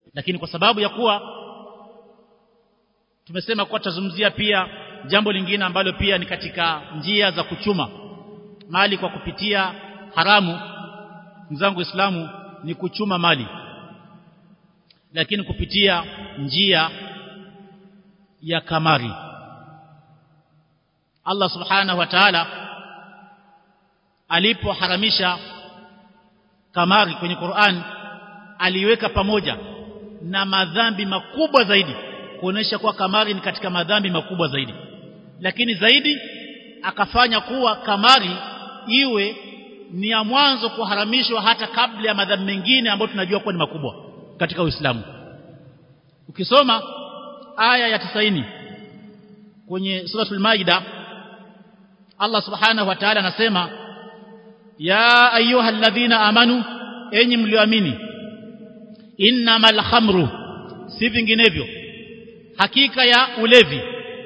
lakini kwa sababu ya kuwa tumesema kuwa tutazungumzia pia jambo lingine ambalo pia ni katika njia za kuchuma mali kwa kupitia haramu mzangu Uislamu ni kuchuma mali lakini kupitia njia ya kamari Allah subhanahu wa ta'ala alipoharamisha kamari kwenye Qur'an aliweka pamoja na madhambi makubwa zaidi kuonesha kuwa kamari ni katika madhambi makubwa zaidi lakini zaidi akafanya kuwa kamari iwe ni ya mwanzo kuharamishwa hata kabla ya madhambi mengine ambayo tunajua kuwa ni makubwa katika Uislamu ukisoma aya ya 90 kwenye suratul maida Allah subhanahu wa ta'ala anasema ya ayyuhalladhina amanu enyi mlioamini innamal khamru si vinginevyo hakika ya ulevi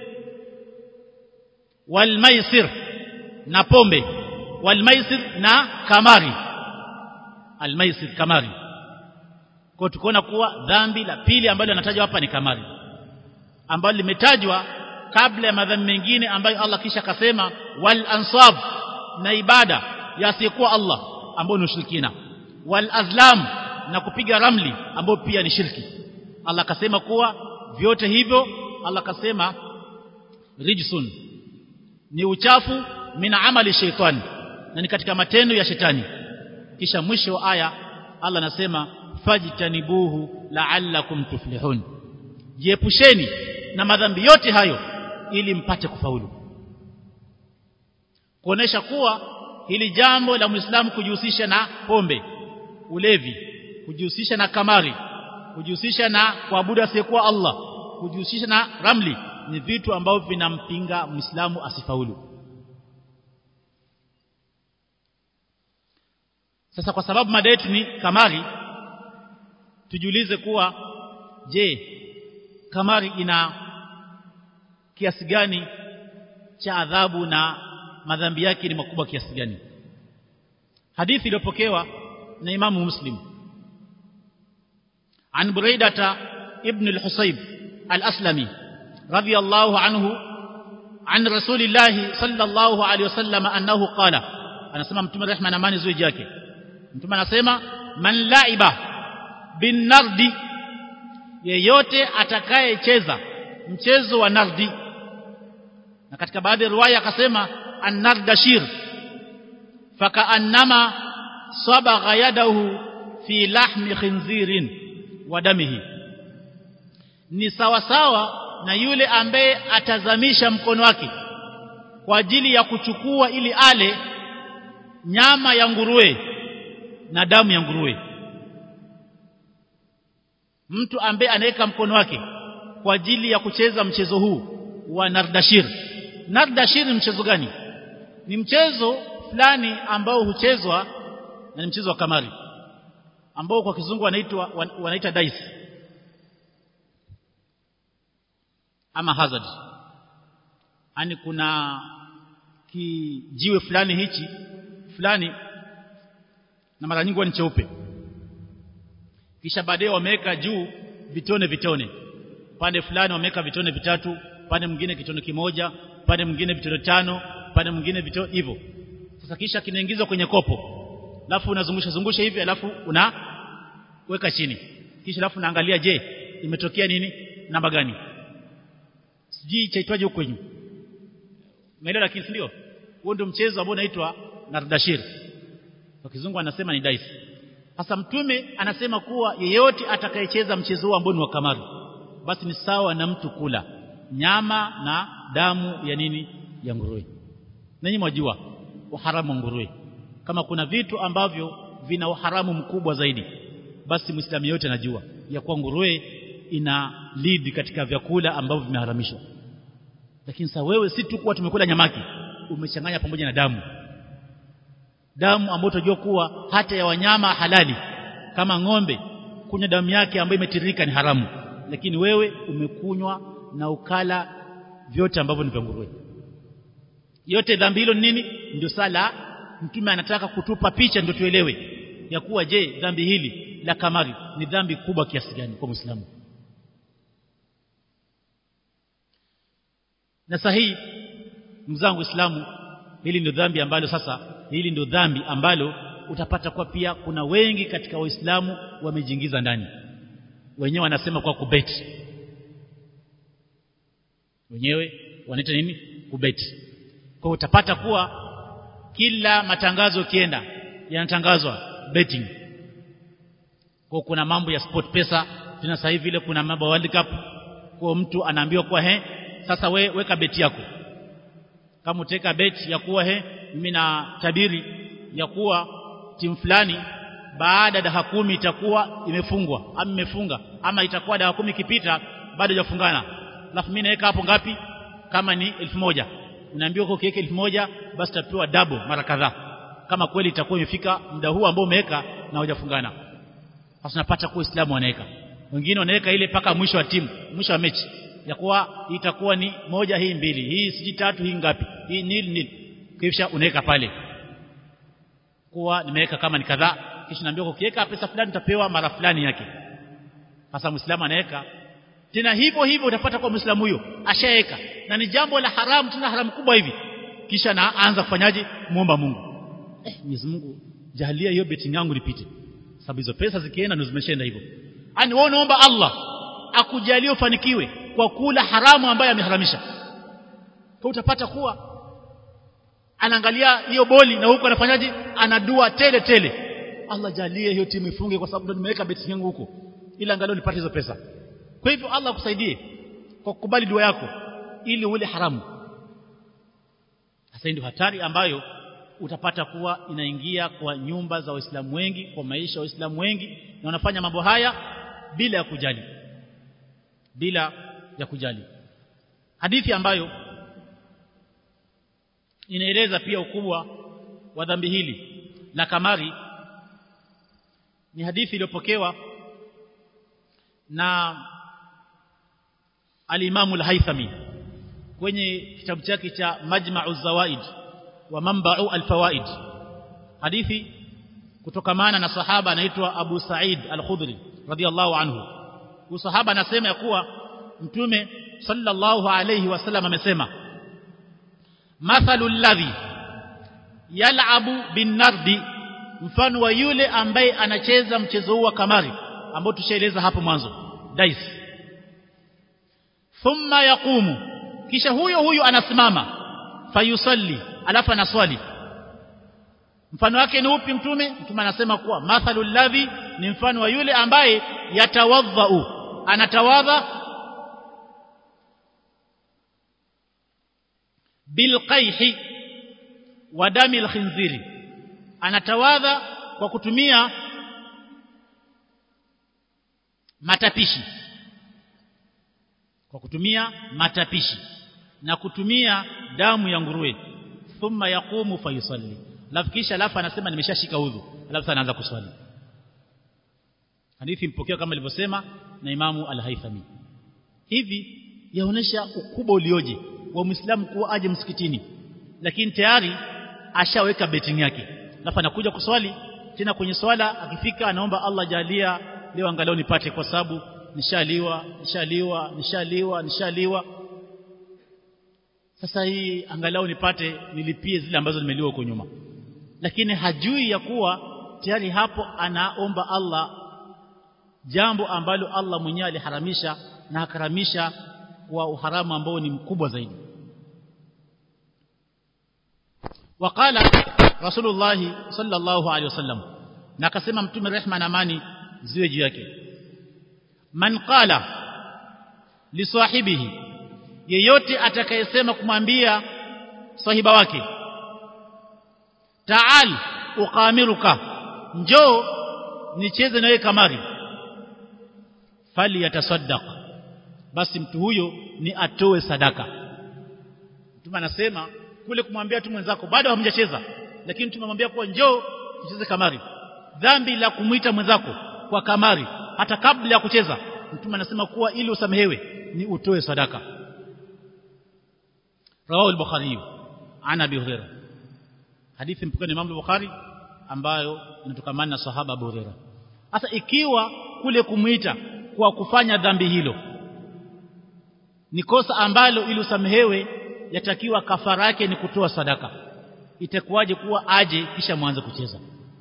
wal maisir na pombe wal maisir na kamari al maisir kamari kwa tukaona kuwa dhambi la pili ambalo linatajwa hapa ni kamari ambalo limetajwa kabla ya madhambi mengine ambayo Allah kisha akasema wal ansab na ibada yasiyekuwa Allah ambayo ni ushirikina wal azlam na kupiga ramli ambayo pia ni shirki Allah akasema kuwa vyote hivyo Allah akasema rijsun ni uchafu min amali shaitani na ni katika matendo ya shetani kisha mwisho wa aya Allah anasema fajtanibuhu la'allakum tuflihun jiepusheni na madhambi yote hayo ili mpate kufaulu kuonesha kuwa hili jambo la Muislamu kujihusisha na pombe ulevi kujihusisha na kamari kujihusisha na kuabudu asiyekuwa Allah kujihusisha na ramli ni vitu ambavyo vinampinga Muislamu asifaulu sasa kwa sababu mada yetu ni kamari tujiulize kuwa je kamari ina kiasi gani cha adhabu na madhambi yake ni makubwa kiasi gani hadithi iliyopokewa na imamu muslim عن بريدة ابن الحصيب الأسلمي رضي الله عنه عن رسول الله صلى الله عليه وسلم أنه قال أنا سمع متوم الرحمة نماني زوي جاكي متوم أنا سمع من لعب بالنرد yeyote atakayecheza mchezo wa nardi na katika baadhi ya riwaya akasema an-nardashir fakaannama sabagha yadahu fi lahmi khinzirin wa damihi ni sawa sawa na yule ambaye atazamisha mkono wake kwa ajili ya kuchukua ili ale nyama ya nguruwe na damu ya nguruwe mtu ambaye anaweka mkono wake kwa ajili ya kucheza mchezo huu wa nardashir nardashir ni mchezo gani ni mchezo fulani ambao huchezwa na ni mchezo wa kamari ambao kwa kizungu wanaitwa wanaita dice ama hazard yani kuna kijiwe fulani hichi fulani na mara nyingi ni cheupe kisha baadaye wameweka juu vitone vitone pande fulani wameweka vitone vitatu pande mwingine kitone kimoja pande mwingine vitone tano pande mwingine vitone hivyo sasa kisha kinaingizwa kwenye kopo alafu unazungusha zungusha hivi alafu unaweka chini kisha alafu unaangalia je imetokea nini namba gani sijui chaitwaje huko juu umeelewa lakini ndio huo ndio mchezo ambao unaitwa nardashir kwa kizungu anasema ni dice sasa mtume anasema kuwa yeyote atakayecheza mchezo huu ambao ni wa kamari basi ni sawa na mtu kula nyama na damu ya nini ya nguruwe nanyi mwajua uharamu wa nguruwe kama kuna vitu ambavyo vina uharamu mkubwa zaidi basi muislamu yote anajua ya kuwa nguruwe ina lead katika vyakula ambavyo vimeharamishwa lakini sasa wewe si tu kuwa tumekula nyamaki umechanganya pamoja na damu damu ambayo tunajua kuwa hata ya wanyama halali kama ng'ombe kunywa damu yake ambayo imetiririka ni haramu lakini wewe umekunywa na ukala vyote ambavyo ni vya nguruwe yote dhambi hilo nini ndio sala mtume anataka kutupa picha ndio tuelewe ya kuwa je dhambi hili la kamari ni dhambi kubwa kiasi gani kwa Muislamu na sahihi mzangu Uislamu hili ndio dhambi ambalo sasa hili ndio dhambi ambalo utapata kwa pia kuna wengi katika waislamu wamejiingiza ndani wenyewe wanasema kwa kubeti wenyewe wanaita nini kubeti kwa utapata kuwa kila matangazo ukienda yanatangazwa betting kwa kuna mambo ya sport pesa tena sasa hivi ile kuna mambo World Cup kwa mtu anaambiwa kwa he sasa we, weka beti yako kama uteka beti ya kuwa he mimi na tabiri ya kuwa timu fulani baada ya dakika kumi itakuwa imefungwa ama imefunga ama itakuwa dakika kumi ikipita bado hajafungana alafu mimi naweka hapo ngapi kama ni elfu moja unaambiwa kwa ukiweka elfu moja basi utapewa double mara kadhaa kama kweli itakuwa imefika muda huu ambao umeweka na hujafungana sasa unapata kwa Uislamu wanaweka wengine wanaweka ile paka mwisho wa timu mwisho wa mechi ya kuwa itakuwa ni moja hii mbili hii siji tatu hii ngapi hii nil nil kisha unaweka pale kuwa nimeweka kama ni kadhaa kisha naambiwa ukiweka pesa fulani utapewa mara fulani yake sasa muislamu anaweka tena hivyo hivyo utapata kwa muislamu huyo ashaweka na ni jambo la haramu tena haramu kubwa hivi kisha naanza kufanyaje muomba Mungu eh Mwenyezi Mungu jahalia hiyo betting yangu nipite sababu hizo pesa zikienda ndio zimeshaenda hivyo yani wewe unaomba Allah akujalie ufanikiwe kwa kula haramu ambayo ameharamisha kwa utapata kuwa anaangalia hiyo boli na huko anafanyaje anadua tele tele Allah jalie hiyo timu ifunge kwa sababu ndo nimeweka beti yangu huko ila angalau nipate hizo pesa kwa hivyo Allah akusaidie kwa kukubali dua yako ili ule haramu sasa ndio hatari ambayo utapata kuwa inaingia kwa nyumba za waislamu wengi kwa maisha ya waislamu wengi na wanafanya mambo haya bila ya kujali bila ya kujali hadithi ambayo inaeleza pia ukubwa wa dhambi hili la kamari ni hadithi iliyopokewa na al-Imam al-Haythami kwenye kitabu chake cha Majma'u Zawaid wa Manba'u al-Fawaid hadithi kutokamana na sahaba anaitwa Abu Sa'id al-Khudri radiyallahu anhu huyu sahaba anasema ya kuwa mtume sallallahu alayhi wasallam amesema mathalu alladhi yal'abu bin-nardi mfano wa yule ambaye anacheza mchezo huu wa kamari ambao tushaeleza hapo mwanzo dice thumma yaqumu kisha huyo huyo anasimama fayusalli alafu anaswali mfano wake ni upi mtume mtume anasema kuwa mathalul ladhi ni mfano wa yule ambaye yatawadhau anatawadha bilqaihi wa dami alkhinziri anatawadha kwa kutumia matapishi kwa kutumia matapishi na kutumia damu ya nguruwe thumma yaqumu fayusalli alafu kisha alafu anasema nimeshashika udhu alafu anaanza kuswali hadithi mpokea kama ilivyosema na imamu al-Haythami hivi yaonesha ukubwa ulioje wa muislamu kuwa aje msikitini lakini tayari ashaweka betting yake alafu anakuja kuswali tena kwenye swala akifika anaomba Allah jalia leo angalau nipate kwa sababu nishaliwa nishaliwa nishaliwa nishaliwa sasa hii angalau nipate nilipie zile ambazo nimeliwa huko nyuma lakini hajui ya kuwa tayari hapo anaomba Allah jambo ambalo Allah mwenyewe aliharamisha na akaramisha kwa uharamu ambao ni mkubwa zaidi وقال رسول الله صلى الله عليه وسلم na akasema mtume rehma na amani ziwe juu yake man qala li sahibihi yeyote atakayesema kumwambia sahiba wake taal uqamiruka njoo nicheze nawe kamari fali yatasaddaq basi mtu huyo ni atoe sadaka mtume anasema kule kumwambia tu mwenzako bado hamjacheza lakini tumemwambia kuwa njoo tucheze kamari dhambi la kumwita mwenzako kwa kamari hata kabla ya kucheza mtume anasema kuwa ili usamehewe ni utoe sadaka rawahu al-bukhari an abi hurairah hadithi mpokea ni Imam al-Bukhari ambayo inatokamana na sahaba Abu Hurairah sasa ikiwa kule kumuita kwa kufanya dhambi hilo ni kosa ambalo ili usamehewe yatakiwa kafara yake ni kutoa sadaka itakuwaje kuwa aje kisha mwanze kucheza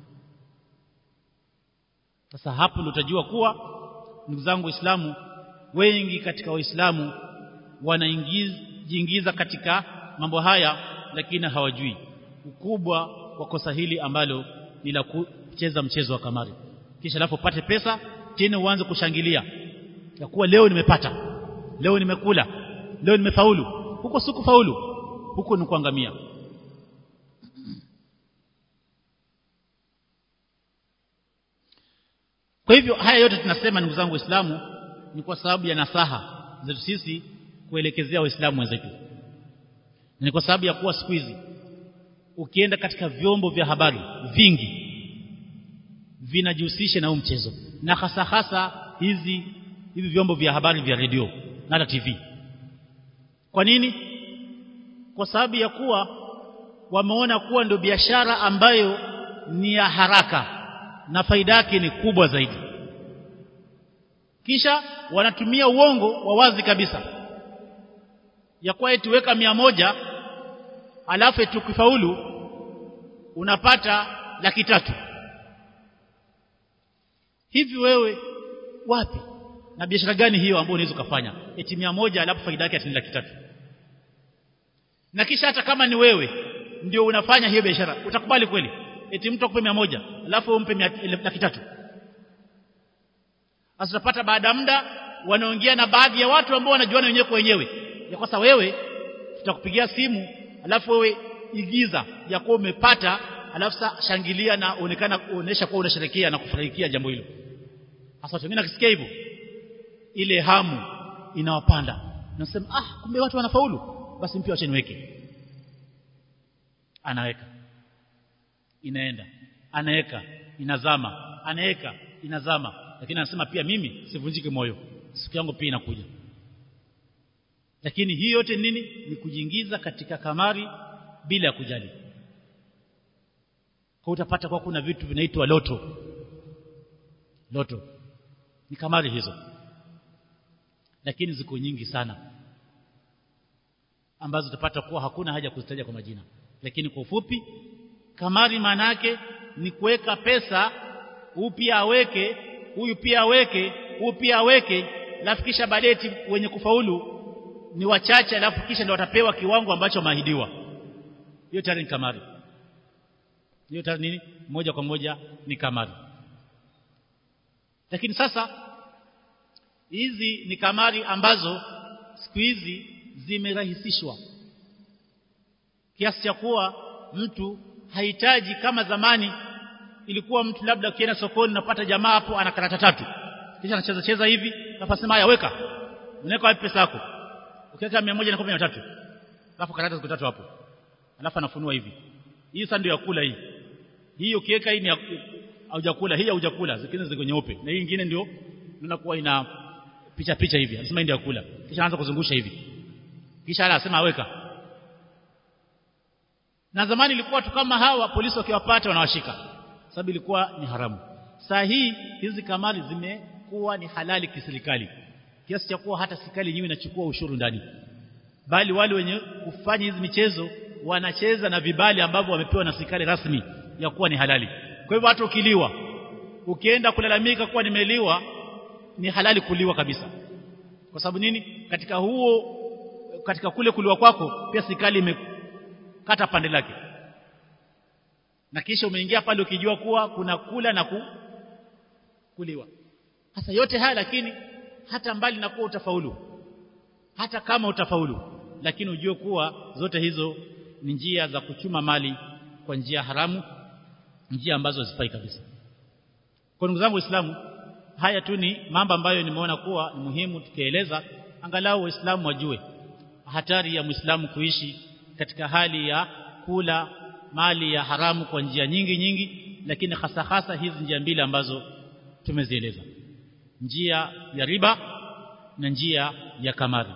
sasa hapo ndio utajua kuwa ndugu zangu waislamu wengi katika waislamu wanaingiza katika mambo haya lakini hawajui ukubwa wa kosa hili ambalo ni la kucheza mchezo wa kamari kisha alafu upate pesa tena uanze kushangilia ya kuwa leo nimepata leo nimekula leo nimefaulu huko si kufaulu huko ni kuangamia kwa hivyo haya yote tunasema ndugu zangu waislamu ni kwa sababu ya nasaha zetu sisi kuelekezea waislamu wenzetu ni kwa sababu ya kuwa siku hizi ukienda katika vyombo vya habari vingi vinajihusisha na huu mchezo na hasa hasa hizi hivi vyombo vya habari vya redio na hata TV kwa nini kwa sababu ya kuwa wameona kuwa ndio biashara ambayo ni ya haraka na faida yake ni kubwa zaidi kisha wanatumia uongo wa wazi kabisa ya kuwa eti weka mia moja alafu tukifaulu unapata laki tatu hivi wewe wapi na biashara gani hiyo ambayo unaweza kufanya eti mia moja alafu faida yake ni laki tatu na kisha hata kama ni wewe ndio unafanya hiyo biashara utakubali kweli eti mtu akupe mia moja alafu umpe laki tatu sasa utapata baada ya muda wanaongea na baadhi ya watu ambao wanajuana wenyewe kwa wenyewe ya kwasa wewe tutakupigia simu alafu wewe igiza ya kuwa umepata alafu sasa shangilia na onekana kuonesha kuwa unasherehekea na kufurahikia jambo hilo sasa watu wengine akisikia hivyo ile hamu inawapanda nasema ah kumbe watu wanafaulu basi mpia acha niweke anaweka inaenda anaweka inazama anaweka inazama lakini anasema pia mimi sivunjike moyo siku yangu pia inakuja lakini hii yote nini ni kujiingiza katika kamari bila ya kujali kwa utapata kwa kuna vitu vinaitwa loto loto ni kamari hizo lakini ziko nyingi sana ambazo utapata kuwa hakuna haja kuzitaja kwa majina lakini kwa ufupi kamari maana yake ni kuweka pesa huyu pia aweke huyu pia aweke huyu pia aweke alafu kisha badeti wenye kufaulu ni wachache alafu kisha ndio watapewa kiwango ambacho maahidiwa hiyo tayari ni kamari hiyo tayari nini moja kwa moja ni kamari lakini sasa hizi ni kamari ambazo siku hizi zimerahisishwa kiasi cha kuwa mtu hahitaji kama zamani ilikuwa mtu labda ukienda sokoni unapata jamaa hapo ana karata tatu kisha anacheza cheza hivi alafu sema haya weka unaweka wapi pesa yako ukiweka 100 na 13 alafu karata ziko tatu hapo alafu anafunua hivi hii sasa ndio ya kula hii hii ukiweka hii ni haujakula hii haujakula zingine ziko nyeupe na hii nyingine ndio unakuwa ina picha picha hivi anasema ndio ya kula kisha anaanza kuzungusha hivi kisha anasema weka na zamani ilikuwa tu kama hawa polisi wakiwapata wanawashika sababu ilikuwa ni haramu saa hii hizi kamari zimekuwa ni halali kiserikali kiasi cha kuwa hata serikali yenyewe inachukua ushuru ndani bali wale wenye kufanya hizi michezo wanacheza na vibali ambavyo wamepewa na serikali rasmi ya kuwa ni halali kwa hivyo hata ukiliwa ukienda kulalamika kuwa nimeliwa ni halali kuliwa kabisa kwa sababu nini katika huo katika kule kuliwa kwako pia serikali imekata pande lake na kisha umeingia pale ukijua kuwa kuna kula na ku, kuliwa sasa yote haya lakini hata mbali na kuwa utafaulu hata kama utafaulu lakini ujue kuwa zote hizo ni njia za kuchuma mali kwa njia haramu njia ambazo hazifai kabisa kwa ndugu zangu waislamu haya tu ni mambo ambayo nimeona kuwa ni muhimu tukieleza angalau waislamu wajue hatari ya muislamu kuishi katika hali ya kula mali ya haramu kwa njia nyingi nyingi lakini hasa hasa hizi njia mbili ambazo tumezieleza njia ya riba na njia ya kamari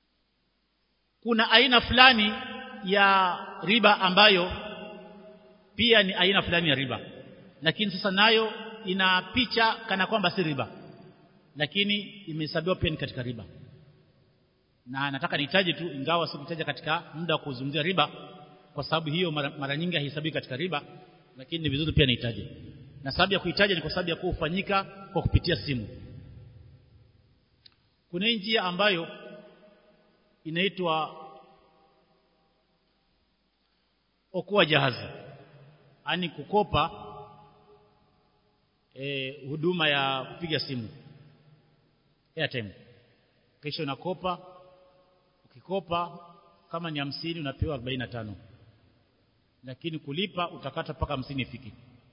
kuna aina fulani ya riba ambayo pia ni aina fulani ya riba lakini sasa nayo ina picha kana kwamba si riba lakini imehesabiwa pia ni katika riba na nataka nitaje tu ingawa sikutaja katika muda wa kuzungumzia riba kwa sababu hiyo mara, mara nyingi haihesabiwi katika riba lakini ni vizuri pia nitaje na sababu ya kuitaja ni kwa sababu ya kufanyika kwa kupitia simu kuna njia ambayo inaitwa okoa jahazi yani kukopa e, huduma ya kupiga simu airtime kisha unakopa ukikopa kama ni hamsini unapewa 45 lakini kulipa utakata mpaka hamsini ifike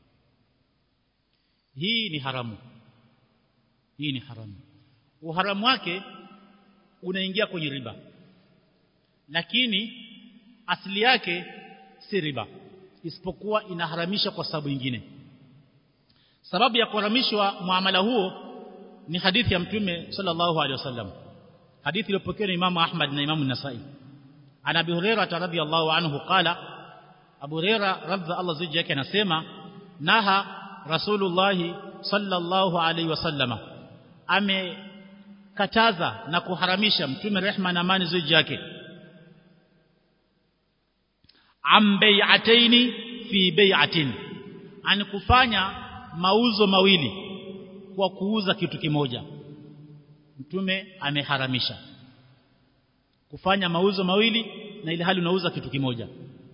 hii ni haramu hii ni haramu uharamu wake unaingia kwenye riba lakini asili yake si riba isipokuwa inaharamisha kwa sababu nyingine sababu ya kuharamishwa muamala huo ni hadithi ya mtume sallallahu alaihi wasallam hadithi iliyopokewa na Imam Ahmad na Imam Nasai ana Abi Hurairah radhiyallahu anhu qala Abu Hurairah radha Allah ziji yake anasema naha Rasulullah sallallahu alaihi wasallama amekataza na kuharamisha mtume rehma na amani ziji yake am bai'ataini fi bai'atin an kufanya mauzo mawili kwa kuuza kitu kimoja mtume ameharamisha kufanya mauzo mawili na ile hali unauza kitu kimoja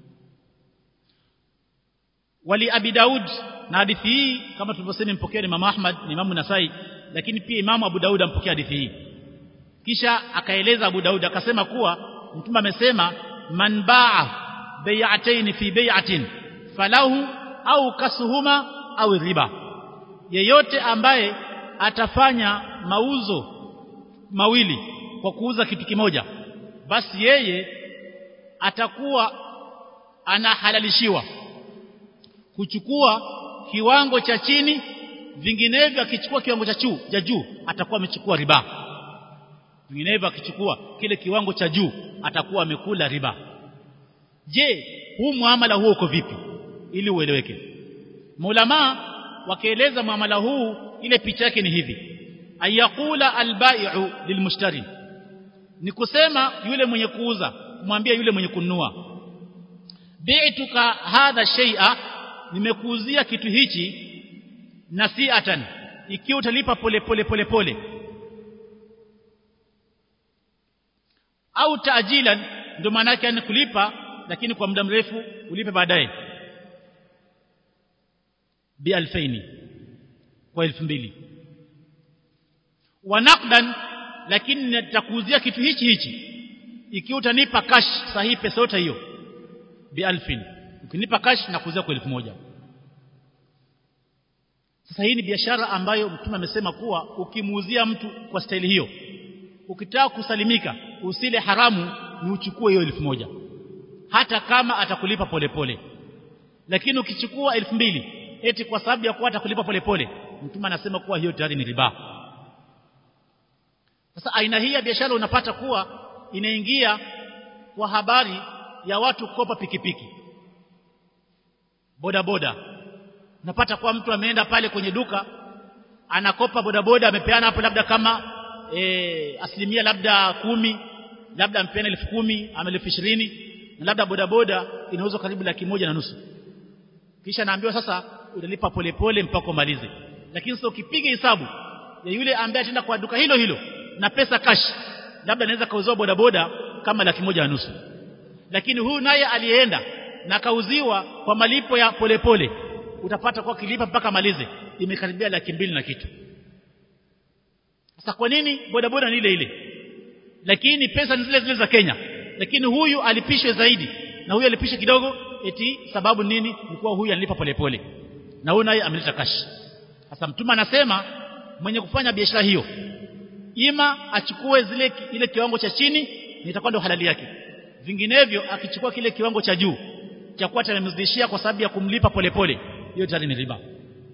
wali abi daud na hadithi hii kama tulivyosema mpokea ni Imam Ahmad ni Imam Nasai lakini pia Imam Abu Daud ampokea hadithi hii kisha akaeleza Abu Daud akasema kuwa mtume amesema man baa bai'atayn fi bai'atin falahu au kasuhuma au riba yeyote ambaye atafanya mauzo mawili kwa kuuza kitu kimoja basi yeye atakuwa anahalalishiwa kuchukua kiwango cha chini vinginevyo akichukua kiwango cha juu cha juu atakuwa amechukua riba vinginevyo akichukua kile kiwango cha juu atakuwa amekula riba je huu muamala huo uko vipi ili ueleweke maulama wakieleza muamala huu ile picha yake ni hivi ayakula albai'u lilmushtari ni kusema yule mwenye kuuza mwambie yule mwenye kununua bi'tuka hadha shay'a nimekuuzia kitu hichi nasiatan ikiwa utalipa pole pole pole pole au taajilan ndio maana yake ni kulipa lakini kwa muda mrefu ulipe baadaye bi alfaini kwa elfu mbili wa naqdan lakini nitakuuzia kitu hichi hichi ikiwa utanipa cash sahihi pesa yote hiyo bi alfin ukinipa cash na kuuzia kwa elfu moja sasa hii ni biashara ambayo mtume amesema kuwa ukimuuzia mtu kwa staili hiyo ukitaka kusalimika usile haramu ni uchukue hiyo elfu moja hata kama atakulipa polepole pole. lakini ukichukua elfu mbili eti kwa sababu ya kuwa atakulipa polepole mtume anasema kuwa hiyo tayari ni riba sasa aina hii ya biashara unapata kuwa inaingia kwa habari ya watu kukopa pikipiki boda boda unapata kuwa mtu ameenda pale kwenye duka anakopa bodaboda amepeana hapo labda kama e, asilimia labda kumi labda ampeana elfu kumi ama elfu ishirini na labda bodaboda inauzwa karibu laki moja na nusu kisha naambiwa sasa utalipa polepole mpaka umalize lakini sasa ukipiga hesabu ya yule ambaye ataenda kwa duka hilo hilo na pesa cash labda anaweza kauziwa bodaboda kama laki moja na nusu lakini huyu naye aliyeenda na kauziwa kwa malipo ya polepole pole, utapata kwa kilipa mpaka malize imekaribia laki mbili na kitu sasa kwa nini bodaboda ni ile ile lakini pesa ni zile zile za Kenya lakini huyu alipishwe zaidi na huyu alipishwe kidogo eti sababu nini ni kuwa huyu analipa polepole na huyu naye ameleta cash sasa mtume anasema mwenye kufanya biashara hiyo ima achukue zile ile kiwango cha chini nitakuwa ndo halali yake vinginevyo akichukua kile kiwango cha juu cha kuwa atamzidishia kwa sababu ya kumlipa polepole hiyo tayari ni riba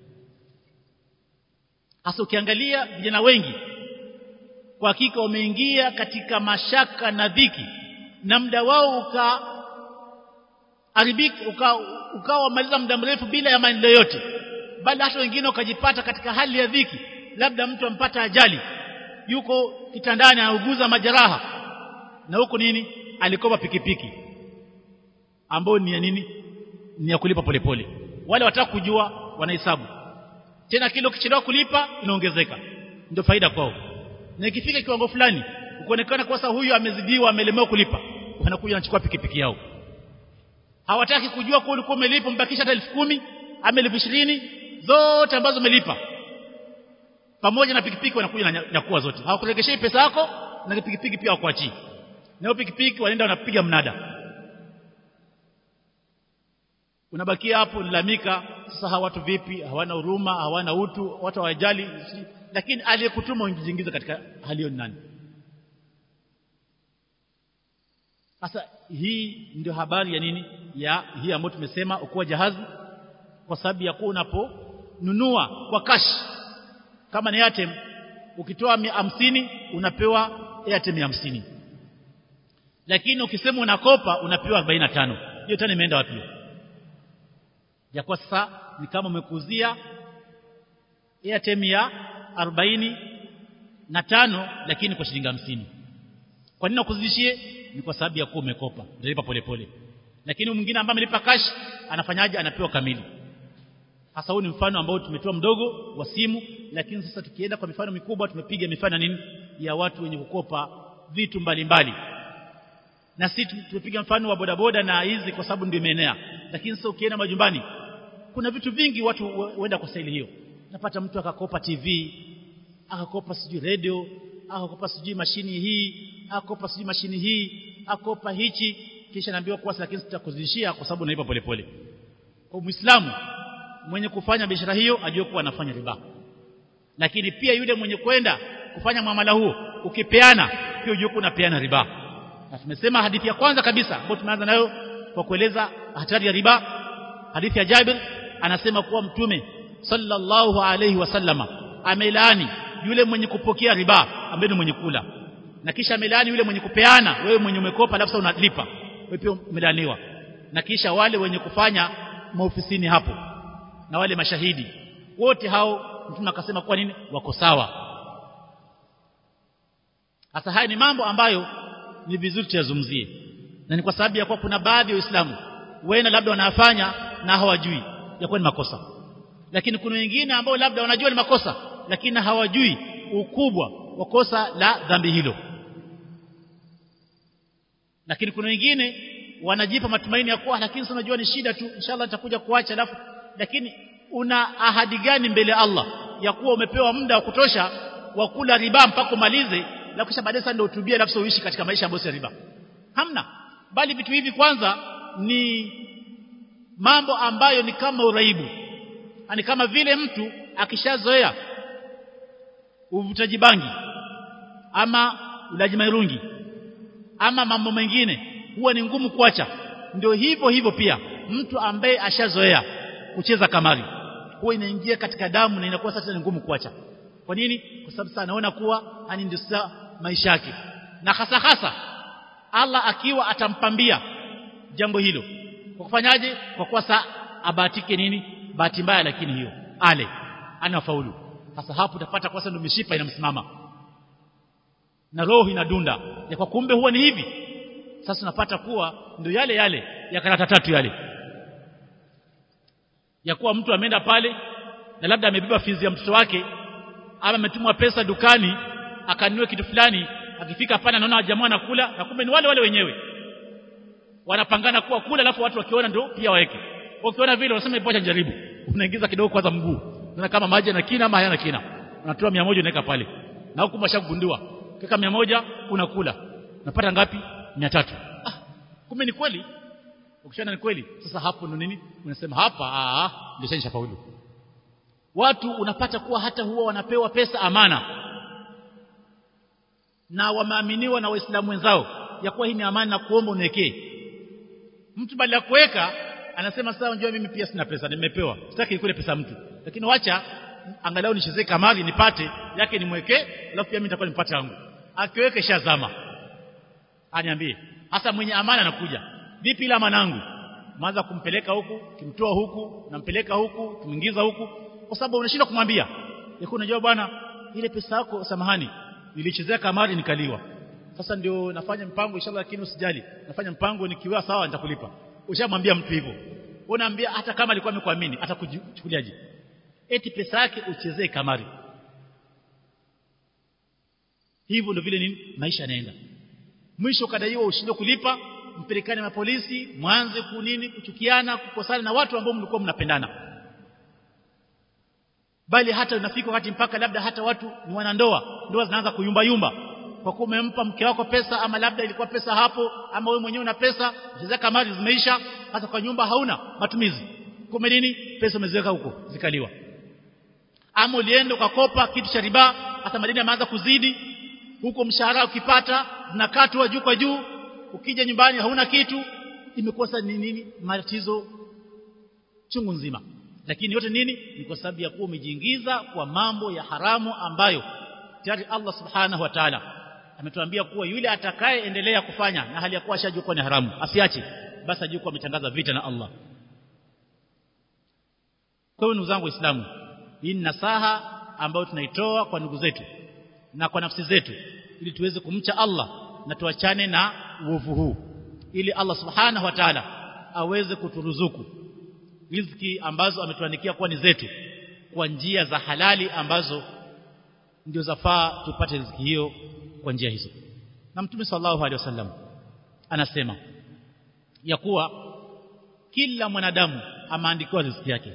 hasa ukiangalia vijana wengi kwa hakika wameingia katika mashaka na dhiki na muda wao haribiki ukawa uka maliza muda mrefu bila ya maendeleo yote bali hata wengine ukajipata katika hali ya dhiki labda mtu ampata ajali yuko kitandani anauguza majeraha na huko nini alikopa pikipiki ambao ni ya nini ni ya kulipa polepole pole. wale wataka kujua wanahesabu tena kile ukichelewa kulipa inaongezeka ndio faida kwao na ikifika kiwango fulani ukionekana kwa sasa huyu amezidiwa amelemewa kulipa wanakuja wanachukua pikipiki yao hawataki kujua kwa ulikuwa umelipa mbakisha hata elfu kumi ama elfu ishirini zote ambazo umelipa pamoja na pikipiki wanakuja na nyakua zote hawakuregeshei pesa yako na pikipiki pia hawakuachii na pikipiki wanaenda wanapiga mnada unabakia hapo nilamika sasa hawa watu vipi hawana huruma hawana utu watu hawajali lakini aliyekutuma uingize katika hali hiyo nani sasa hii ndio habari ya nini ya hii ambayo tumesema ukuwa jahazi kwa sababu ya kuwa unaponunua kwa cash kama ni Airtel ukitoa hamsini unapewa Airtel hamsini lakini ukisema unakopa unapewa 45 hiyo tena imeenda wapi ya kwa sasa ni kama umekuzia Airtel ya 40 na tano lakini kwa shilingi hamsini kwa nini nakuzidishie ni kwa sababu ya kuwa umekopa utalipa polepole lakini mwingine ambaye amelipa cash anafanyaje anapewa kamili hasa huu ni mfano ambao tumetoa mdogo wa simu lakini sasa tukienda kwa mifano mikubwa tumepiga mifano nini ya watu wenye kukopa vitu mbalimbali mbali. na sisi tumepiga mfano wa bodaboda na hizi kwa sababu ndio imeenea lakini sasa ukienda majumbani kuna vitu vingi watu huenda kwa staili hiyo napata mtu akakopa TV akakopa sijui radio akakopa sijui mashini hii akakopa sijui mashini hii akopa hichi kisha naambiwa kwa lakini sitakuzidishia kwa sababu naipa polepole kwa muislamu mwenye kufanya biashara hiyo ajue kuwa anafanya riba lakini pia yule mwenye kwenda kufanya muamala huo ukipeana pia ujue kuwa unapeana riba na tumesema hadithi ya kwanza kabisa ambayo tumeanza nayo kwa kueleza hatari ya riba hadithi ya Jabir anasema kuwa mtume sallallahu alayhi wasallama amelaani yule mwenye kupokea riba ambaye ni mwenye kula na kisha amelaani yule mwenye kupeana wewe mwenye umekopa alafu unalipa wewe pia umelaaniwa na kisha wale wenye kufanya maofisini hapo na wale mashahidi wote hao mtume akasema kwa nini wako sawa hasa haya ni mambo ambayo ni vizuri tuyazungumzie na ni kwa sababu ya kuwa kuna baadhi ya waislamu wena labda wanafanya na hawajui ya kuwa ni makosa lakini kuna wengine ambao labda wanajua ni makosa lakini hawajui ukubwa wa kosa la dhambi hilo lakini kuna wengine wanajipa matumaini ya kuwa lakini unajua ni shida tu inshallah nitakuja kuacha alafu lakini una ahadi gani mbele ya Allah ya kuwa umepewa muda wa kutosha wa kula riba mpaka umalize na kisha baadaye sasa ndio utubie alafu uishi katika maisha ambayo si riba hamna bali vitu hivi kwanza ni mambo ambayo ni kama uraibu ni kama vile mtu akishazoea uvutaji bangi ama ulaji mairungi ama mambo mengine huwa ni ngumu kuacha ndio hivyo hivyo pia mtu ambaye ashazoea kucheza kamari huwa inaingia katika damu na inakuwa sasa ni ngumu kuacha kwa nini kwa sababu sasa anaona kuwa hani ndio sasa maisha yake na hasa hasa Allah akiwa atampambia jambo hilo kwa kufanyaje kwa kuwa sasa abatike nini bahati mbaya lakini hiyo ale anafaulu sasa hapo utapata kwa ndio mishipa inamsimama na roho inadunda ya kwa kumbe huwa ni hivi sasa unapata kuwa ndio yale yale ya karata tatu yale ya kuwa mtu ameenda pale na labda amebeba fizi ya mtoto wake ama ametumwa pesa dukani akanunue kitu fulani akifika pale anaona jamaa anakula na kumbe ni wale wale wenyewe wanapangana kuwa kula alafu watu wakiona ndio pia waweke ukiona vile unasema ipocha jaribu unaingiza kidogo kwanza mguu unaona kama maji yana kina ama hayana kina unatoa 100 unaweka pale na huku mashagundua kika 100 unakula unapata ngapi 300 ah kumbe ni kweli ukishana ni kweli sasa hapo ndo nini unasema hapa ah ndio sasa faulu watu unapata kuwa hata huwa wanapewa pesa amana na wameaminiwa na waislamu wenzao ya kuwa hii ni amana na kuomba uniwekee mtu badala ya kuweka anasema sasa unajua mimi pia sina pesa nimepewa sitaki nikule pesa mtu lakini wacha angalau nichezee kamari nipate yake nimwekee alafu pia mimi nitakuwa nipate yangu akiweke shazama aniambie hasa mwenye amana anakuja vipi ila manangu maanza kumpeleka huku kimtoa huku nampeleka huku kimuingiza huku kwa sababu unashindwa kumwambia yako unajua bwana ile pesa yako samahani nilichezea kamari nikaliwa sasa ndio nafanya mpango inshallah lakini usijali nafanya mpango nikiwa sawa nitakulipa ushamwambia mtu hivyo unaambia hata kama alikuwa amekuamini atakuchukuliaje eti pesa yake uchezee kamari hivyo ndio vile nini maisha yanaenda mwisho kadaiwa ushindwe kulipa mpelekane na polisi mwanze kunini kuchukiana kukosana na watu ambao mlikuwa mnapendana bali hata unafika wakati mpaka labda hata watu ni wanandoa ndoa zinaanza kuyumba yumba kwa kuwa umempa mke wako pesa ama labda ilikuwa pesa hapo ama wewe mwenyewe una pesa chezea kamari zimeisha hata kwa nyumba hauna matumizi kumbe nini pesa umeziweka huko zikaliwa ama ulienda ukakopa kitu cha riba hata madeni yameanza kuzidi huko mshahara ukipata zinakatwa juu kwa juu ukija nyumbani hauna kitu imekosa ni nini matatizo chungu nzima lakini yote nini ni kwa sababu ya kuwa umejiingiza kwa mambo ya haramu ambayo tayari Allah subhanahu wa ta'ala ametuambia kuwa yule atakayeendelea kufanya na hali ya kuwa ashajua kuwa ni haramu asiache basi ajue kuwa ametangaza vita na Allah kwa hiyo ndugu zangu waislamu hii ni nasaha ambayo tunaitoa kwa ndugu zetu na kwa nafsi zetu ili tuweze kumcha Allah na tuachane na uovu huu ili Allah subhanahu wa ta'ala aweze kuturuzuku riziki ambazo ametuandikia kuwa ni zetu kwa njia za halali ambazo ndio zafaa tupate riziki hiyo kwa njia hizo na mtume sallallahu alaihi wasallam anasema ya kuwa kila mwanadamu ameandikiwa riziki yake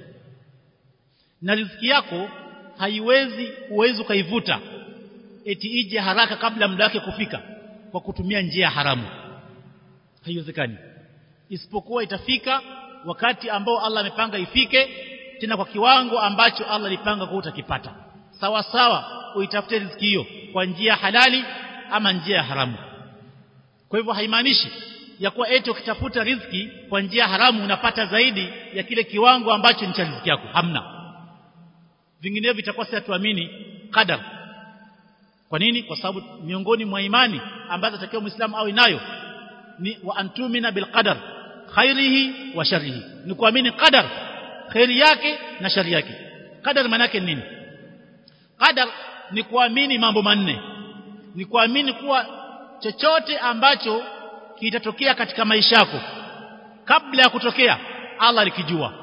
na riziki yako haiwezi uwezi ukaivuta eti ije haraka kabla muda wake kufika kwa kutumia njia haramu haiwezekani isipokuwa itafika wakati ambao Allah amepanga ifike tena kwa kiwango ambacho Allah alipanga kwa utakipata sawa sawa uitafute riziki hiyo kwa njia halali ama njia ya haramu kwa hivyo haimaanishi ya kuwa eti ukitafuta riziki kwa njia haramu unapata zaidi ya kile kiwango ambacho ni cha riziki yako hamna vinginevyo vitakuwa si tuamini qadar kwa nini kwa sababu miongoni mwa imani ambazo takiwa muislamu awe nayo ni wa antumina bil qadar khairihi wa sharrihi ni kuamini qadar khairi yake na shari yake qadar maana yake nini qadar ni kuamini mambo manne ni kuamini kuwa chochote ambacho kitatokea katika maisha yako kabla ya kutokea Allah alikijua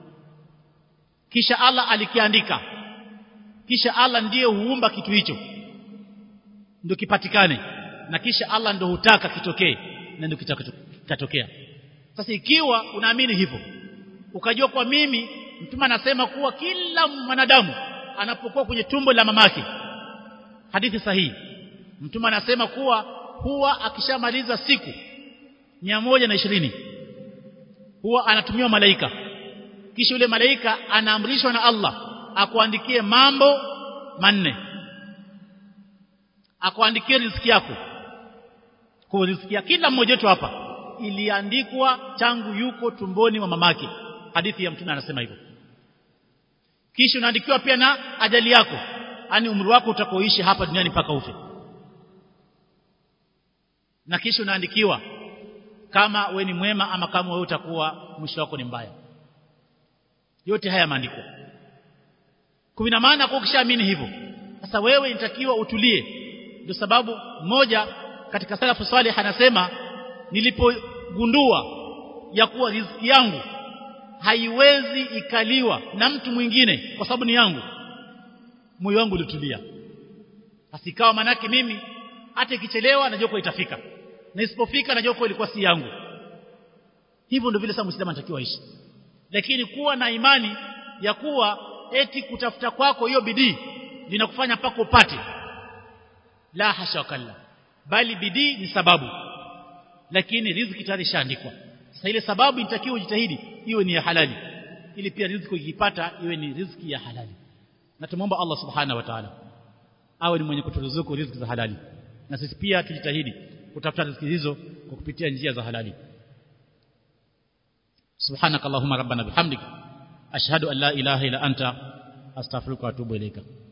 kisha Allah alikiandika kisha Allah ndiye huumba kitu hicho ndio kipatikane na kisha Allah ndio hutaka kitokee na ndio kitatokea sasa ikiwa unaamini hivyo ukajua kwa mimi mtume anasema kuwa kila mwanadamu anapokuwa kwenye tumbo la mamake hadithi sahihi mtume anasema kuwa huwa akishamaliza siku moja na ishirini huwa anatumiwa malaika kisha yule malaika anaamrishwa na Allah akuandikie mambo manne akuandikie riziki yako kwa riziki ya kila mmoja wetu hapa iliandikwa tangu yuko tumboni mwa mamake hadithi ya mtume anasema hivyo kisha unaandikiwa pia na ajali yako yani umri wako utakoishi hapa duniani mpaka ufe na kisha unaandikiwa kama we ni mwema ama kama wewe utakuwa mwisho wako ni mbaya yote haya maandiko kuna maana kwa ukishaamini hivyo sasa wewe inatakiwa utulie ndio sababu moja katika salafu salih anasema nilipogundua ya kuwa riziki yangu haiwezi ikaliwa na mtu mwingine kwa sababu ni yangu moyo wangu ulitulia asikawa manake mimi hata ikichelewa najua kwa itafika na isipofika najua kwa ilikuwa si yangu hivyo ndio vile sasa muislamu anatakiwa aishi lakini kuwa na imani ya kuwa eti kutafuta kwako hiyo bidii linakufanya mpaka upate la hasha wakalla bali bidii ni sababu lakini riziki tayari shaandikwa sasa ile sababu inatakiwa ujitahidi iwe ni ya halali ili pia riziki ukipata iwe ni riziki ya halali na tumomba Allah subhanahu wa ta'ala awe ni mwenye kuturuzuku riziki za halali na sisi pia tujitahidi kutafuta riziki hizo kwa kupitia njia za halali subhanakallahumma rabbana bihamdik ashhadu an la ilaha illa anta astaghfiruka wa atubu ilaika